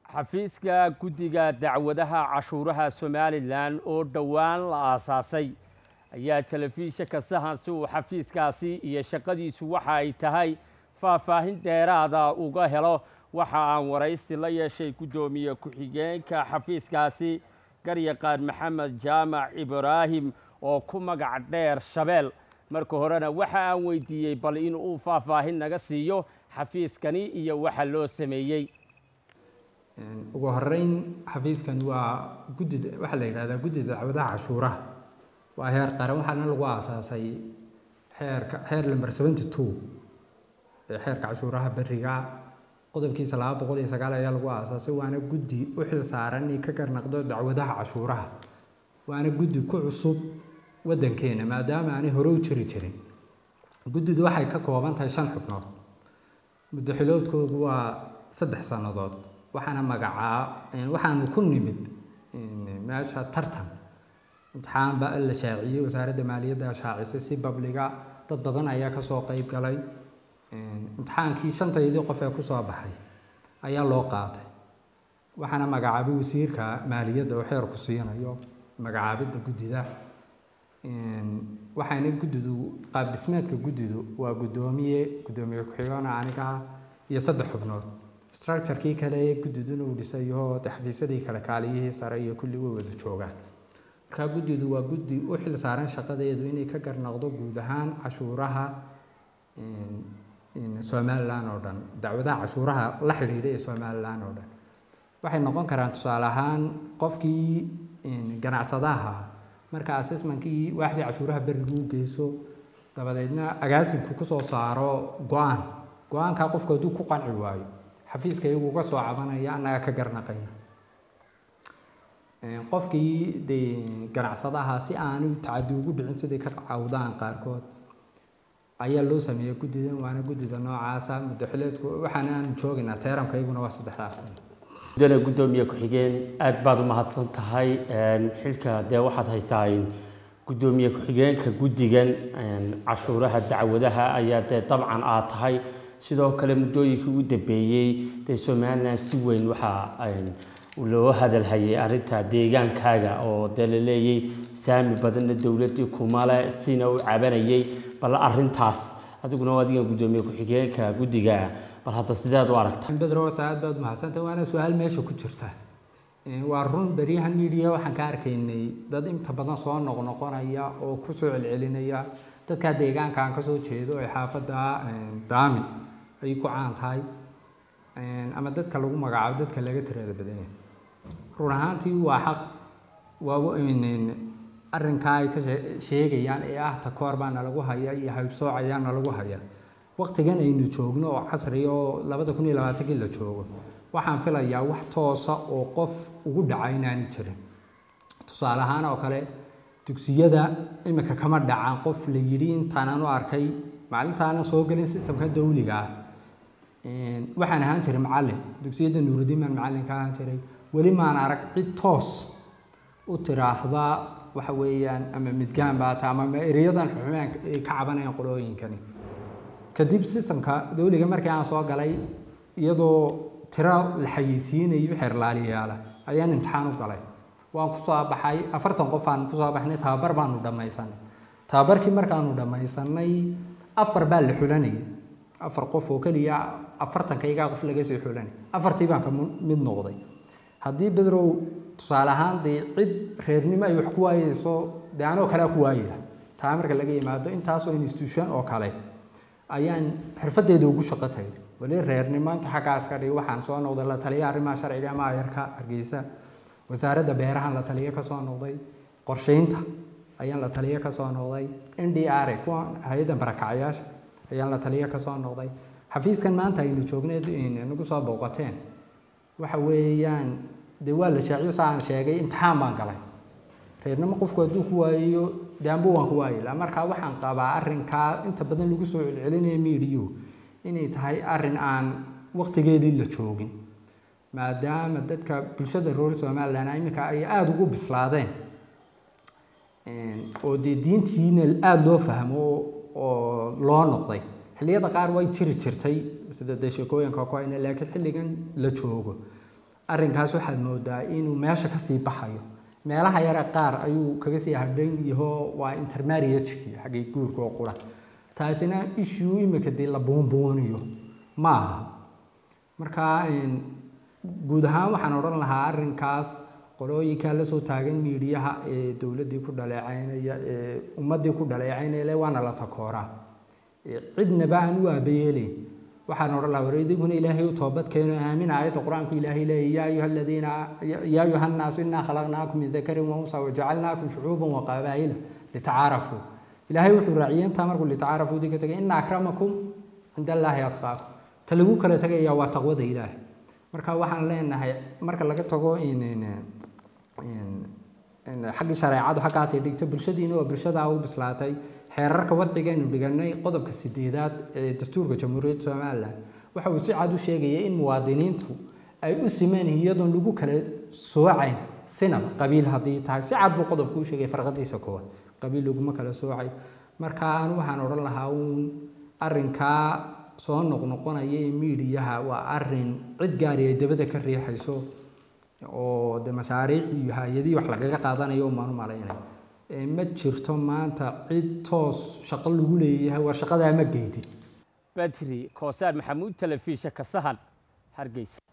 xafiiska guddiga dacwadaha cashuuraha somalilan oo dhowaan la aasaasay ayaa telefishinka sahan si uu xafiiskaasi iyo shaqadiisu waxa ay tahay faahfaahin dheeraada uga helo waxa aan waraysi la yeeshay guddoomiye ku-xigeenka xafiiskaasi garyaqaan maxamed jaamac ibraahim oo ku magac dheer shabeel marka horena waxa aan weydiiyey bal in uu faahfaahin naga siiyo xafiiskani iyo waxa loo sameeyey ugu horeyn xafiiskan waa guddi waxaa la yidhahdaa guddida dacwadaha cashuuraha waa heer qaran waxaana lagu aasaasay xeerka xeer lamber seventy two ee xeerka cashuuraha beriga qodobkiisa laba boqol iyo sagaal ayaa lagu aasaasay waana guddi u xil saaran inay ka garnaqdo dacwadaha cashuuraha waana guddi ku cusub waddankeena maadaama aanay hore u jiri jirin guddidu waxay ka kooban tahay shan xubnood muddo xiloodkoodu waa saddex sannadood waxaana magacaa waxaanu ku nimid meesha tartan imtixaan baa la shaaciyey wasaaradda maaliyadda shaacisay si babliga dad badan ayaa kasoo qeyb galay imtixaankii shantaydii qof ee kusoo baxay ayaa loo qaatay waxaana magacaabay wasiirka maaliyadda oo xeerku siinayo magacaabidda guddida waxayna guddidu qaab dhismeedka guddidu waa guddoomiye guddoomiye ku-xigeenka anigaha iyo saddex xubnood structurekii kale ee guddiduna uu dhisayo xafiisyadii kale kaaliyihii sare iyo kulli way wada joogaan markaa guddidu waa guddi u xil saaran shaqadeedu inay ka garnaqdo guud ahaan cashuuraha somalilan oo dhan dacwadaha cashuuraha la xidhiidha ee somalilan oo dhan waxay noqon karaan tusaale ahaan qofkii ganacsadaha marka assessmentkii waaxdii cashuuraha berigu u geyso dabadeedna agaasimku kusoo saaro go-aan go-aankaa qofku hadduu ku qanci waayo xafiiska iyagu uga soo cabanaya annaga ka garnaqayna qofkii dee ganacsadaha si aanu tacadi ugu dhicin siday ka cawdaan qaarkood ayaa loo sameeyey guddidan waana guddida noocaasa muddo xileedku waxaana aanu joogaynaa teeramka iyaguna waa saddexdaas mudane guddoomiye ku-xigeen aad baad u mahadsan tahay xilka dee waxaad haysaa guddoomiye ku-xigeenka guddigan cashuuraha dacwadaha ayaa dee dabcan aad tahay sidoo kale muddooyinkii ugu dambeeyey dee somalilan si weyn waxaa loo hadalhayay arrinta deegaankaaga oo dee la leeyay saami badanna dowladdii kumale sina u cabanayay bal arrintaas adiguna adiga guddoomiye ku-xigeenka guddiga bal hadda sideed u aragta bedrota aad baad mahadsantahay waana su-aal meesha ku jirta waa run beryahan media waxaan ka arkaynay dad inta badan soo noqnoqonaya oo kusoo celcelinaya dadkaa deegaanka aan kasoo jeedo ee xaafadda daami ay ku caan tahay ama dadka lagu magacaabo dadka laga tirada badanya run ahaantii waa xaq waa arrinkaa ay ka sheegayaan ee ah takoor baa nalagu haya iyo haybsooc ayaa nalagu haya waqtigan aynu joogno oo casri oo labada kun iyo labaatankii la joogo waxaan filayaa wax toosa oo qof ugu dhaca inaani jirin tusaale ahaan oo kale dugsiyada imika kama dhacaan qof la yidhi intaanaan u arkay maalintaana soo gelin sistamka dawliga ah waxaan ahaan jiray macallin dugsiyada nuurudiin baan macallinka ahaan jiray weli maan arag cid toos u tiraahda waxa weeyaan ama midgaan baata ama ereyadan xumaan ay ka cabanayaan qolooyinkani kadib sistamka dawliga markii aan soo galay iyadoo tiro la xayeysiinayo xeerlaaliyaala ayaan imtixaan u galay waan kusoo baxay afartan qof aan kusoo baxnay tababar baanu dhammaysanay tababarkii markaanu dhammaysanay afar baa la xulanayay afar qof oo keliya afartankaygaa qof laga soo xulanay afartii baan ka mid noqday haddii bedrow tusaale ahaan dee cid reernimo ay wax ku waayeyso dee anoo kalea ku waayila taa marka laga yimaado intaasoo institution oo kale ayaan xirfadeeda ugu shaqo tagay weli reernimo inta xaggaas ka dhig waxaan soo noqday la taliya arrimaha sharciga maayarka hargeysa wasaaradda beerahan la taliyo kasoo noqday qorsheynta ayaan la taliyo kasoo noqday n d r kuwa hay-adda barakacyaasha ayaan la taliyo kasoo noqday xafiiskan maanta aynu joognay nagu soo booqateen waxa weeyaan dee waa la shaaciyo sa aan sheegay imtixaan baan galay reernimo qofku hadduu ku waayayo daambo waan ku waayila markaa waxaan qabaa arrinkaa inta badan lagu soo celcelinaya miidiyu inay tahay arrin aan waqtigeedii la joogin maadaama dadka bulshada reer somalilan iminka ay aada ugu bislaadeen oo dee diintiina aada loo fahmo oo loo noqday xilliyada qaar way jiri jirtay sida dee sheekooyinka ku hayna laakiin xilligan la joogo arrinkaas waxaad moodaa inuu meesha kasii baxayo meelaha yare qaar ayuu kaga sii hadhan yaho waa intermarriagekii xaggay guurka oo qura taasina issue imika dee la buunbuuniyo ma aha marka guud ahaan waxaan odhan lahaa arrinkaas qolooyinkaa lasoo taagan miidiyaha ee dowladdii ku dhaleecaynaya ee ummaddii ku dhaleecaynaya le waana la takooraa cidnaba aan u aabayeelayn waxaan odhan lahaa war idinkuna ilaahay u toobad keeno aamin aayadda qur-aanku ilaahay leeyahy yaa ayuha aladiina yaa ayuha nnaasu innaa khalaqnaakum min dakarin wa unsa wajacalnaakum shucuuban wa qabaa'ila litacaarafuu ilaahay wuxuu raaciyey intaa markuu litacaarafuu idinka tegay ina akramakum cinda allaahi atqaakum ta lagu kala tegaya waa taqwada ilaahay marka waxaan leenahay marka laga tago xaggii shareecadu xaggaasay dhigto bulshadiina waa bulshadaa u bislaatay xeerarka wadcigaynu dhiganay qodobka sideedaad ee dastuurka jamhuuriyadda somalilan waxa uu si cad u sheegaya in muwaadiniintu ay u siman iyadoon lagu kala soocayn sinaba qabiil haddii tahay si cad buu qodobku u sheegay farqadiisa koowaad qabiil laguma kala soocay marka anu waxaan odhan lahaa uun arrinkaa soo noqnoqonaya ee miidiyaha waa arin cid gaari ay dabada ka riixayso oo de mashaariic iyo hay-adihii wax lagaga qaadanayo umaan u malaynay ma jirto maanta cid toos shaqo lagu leeyahay war shaqadaa ma geydid badri koosaar maxamuud telefisha kasahan hargeysa